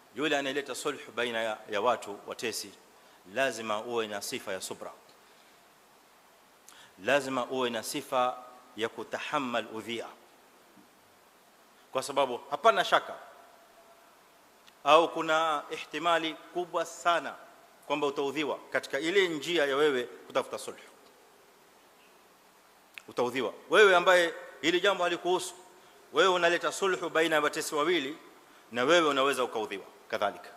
yule anayeleta sulh baina ya, ya watu watesi lazima uwe na sifa ya subra lazima uwe na sifa ya kutahammal udhia kwa sababu hapana shaka au kuna ihtimali kubwa sana kwamba utaudhiwa katika ile njia ya wewe kutafuta sulh utaudhiwa wewe ambaye hili jambo halikuhusu wewe unaleta sulhu baina ya watesi wawili na wewe unaweza ukaudhiwa kadhalika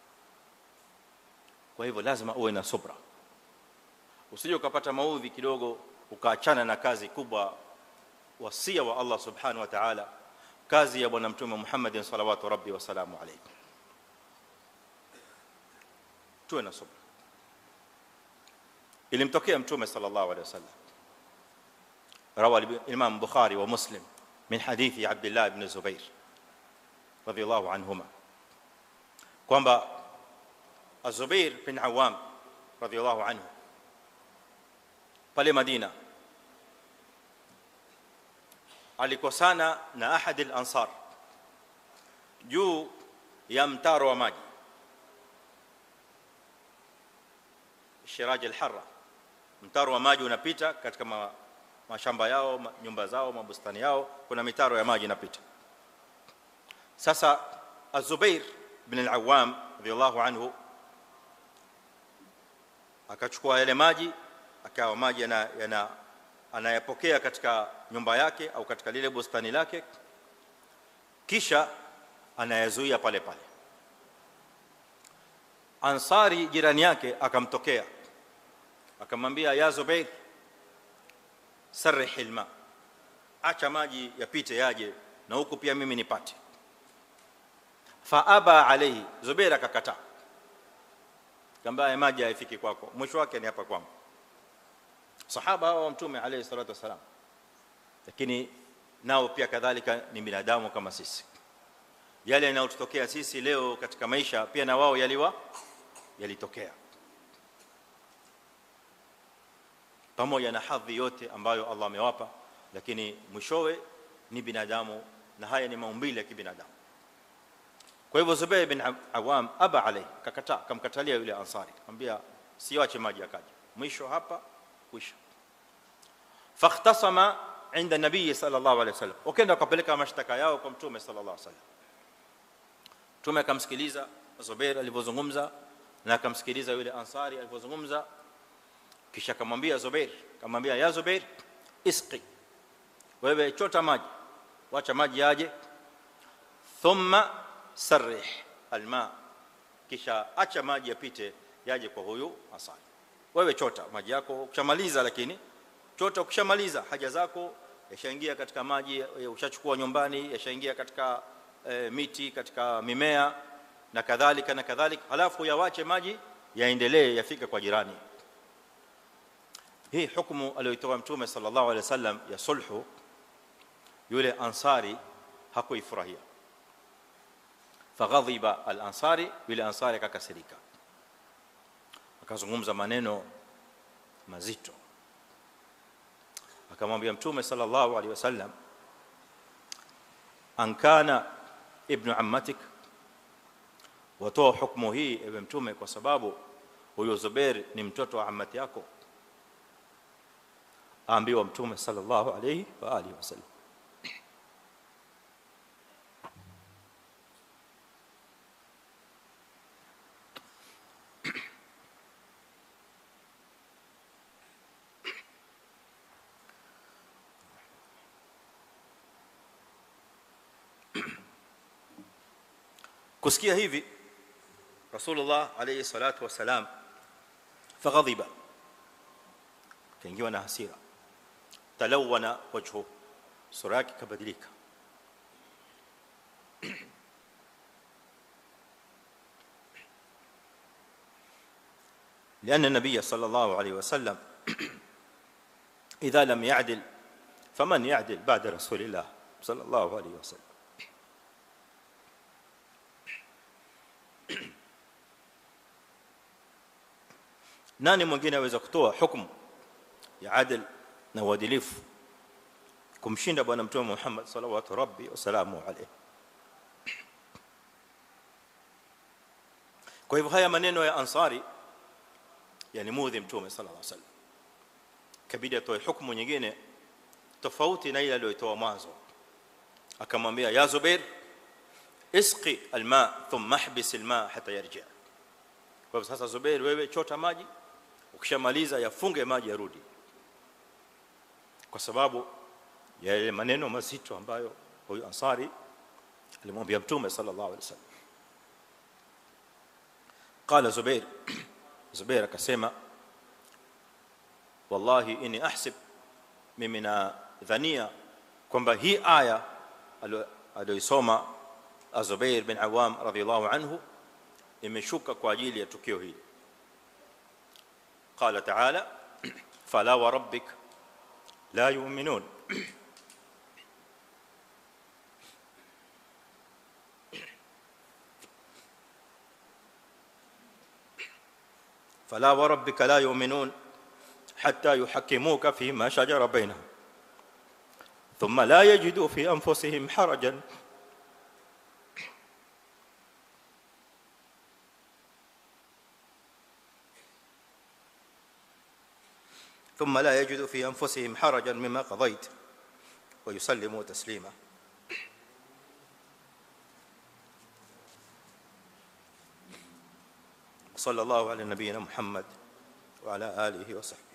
kwa hivyo lazima uwe na subra usije ukapata maudhi kidogo ukaachana na kazi kubwa wasia wa Allah subhanahu wa ta'ala kazi ya bwana mtume Muhammad sallallahu rabbi wa salamu alayhi tuwe na subra ilimtokea mtume sallallahu alayhi wasallam روى الامام البخاري ومسلم من حديث عبد الله بن الزبير رضي الله عنهما kwamba الزبير بن عوام رضي الله عنه pale Madina alikosana na ahad al-ansar juu ya mtaro wa maji shiraj al-harra mtaro wa maji unapita katika ma, mashamba yao ma, nyumba zao mabustani yao kuna mitaro ya maji inapita sasa az-zubair ibn al-awwam radiyallahu anhu akachukua yale maji akawa maji yana, yana anayapokea katika nyumba yake au katika lile bustani lake kisha anayazuia pale pale ansari jirani yake akamtokea akamwambia ya zubair sarih alma acha maji yapite yaje na huku pia mimi nipate fa aba alayhi zubair akakataa kamba maji haifiki kwako mwisho wake ni hapa kwangu sahaba hao wa mtume alayhi salatu wasalam lakini nao pia kadhalika ni binadamu kama sisi yale yanayotokea sisi leo katika maisha pia na wao yaliwa yalitokea pamoja na hadhi yote ambayo Allah amewapa lakini mwishowe ni binadamu na haya ni maumbile ya kibinadamu kwa hivyo Zubair bin Awam aba alayhi kakataa kamkatalia yule ansari akamwambia siache maji akaje mwisho hapa kwisha fakhtasama inda nabii sallallahu alayhi wasallam wakaenda wakapeleka mashtaka yao kwa mtume sallallahu alayhi wasallam mtume akamsikiliza Zubair alivyozungumza na akamsikiliza yule ansari alivyozungumza kisha akamwambia Zubair akamwambia ya Zubair isqi wewe chota maji wacha maji yaje thumma sarih alma kisha acha maji yapite yaje kwa huyu ansari wewe chota maji yako ukishamaliza lakini chota ukishamaliza haja zako yashaingia katika maji ushachukua nyumbani yashaingia katika e, miti katika mimea na kadhalika na kadhalika halafu yawache maji yaendelee yafika kwa jirani hii hukumu aliyoitoa mtume sallallahu alaihi wasallam ya sulhu yule ansari hakuifurahia faghadhiba al-ansari yule ansari akakasirika akazungumza maneno mazito akamwambia mtume sallallahu alaihi wasallam ankana ibn ammatik watoa hukumu hii ewe mtume kwa sababu huyo Zubair ni mtoto wa ammati yako aambiwa mtume sallallahu alayhi wa alihi wasallam kusikia hivi rasulullah alayhi salatu wasalam faghadhiba kaingiwa na hasira talawana wajhu sura yake kabadilika لأن النبي صلى الله عليه وسلم إذا لم يعدل فمن يعدل بعد رسول الله صلى الله عليه وسلم nani mwingine aweza kutoa hukumu ya adl na uadilifu kumshinda bwana mtume Muhammad sallallahu rabbi wasalamu alayhi kwa hivyo haya maneno ya ansari yani mudhi mtume sallallahu alaihi wasallam kabidi atoe hukumu nyingine tofauti na ile aliyotoa mwanzo akamwambia ya zubair isqi alma thumma ihbis alma hatta yarji kwa hivyo sasa zubair wewe chota maji ukishamaliza yafunge maji yarudi kwa sababu ya ile maneno mazito ambayo huyu ansari alimwambia mtume sallallahu alaihi wasallam قال زبير زبير akasema wallahi inni ahsib mimi na dhania kwamba hii aya aliyosoma Zubair bin Awam radhiyallahu anhu imeshuka kwa ajili ya tukio hili قال تعالى فلا وربك لا يؤمنون فلا وربك لا يؤمنون حتى يحكموك فيما شجر بينهم ثم لا يجدوا في انفسهم حرجا ثم لا يجدوا في انفسهم حرجا مما قضيت ويسلموا تسليما صلى الله على نبينا محمد وعلى اله وصحبه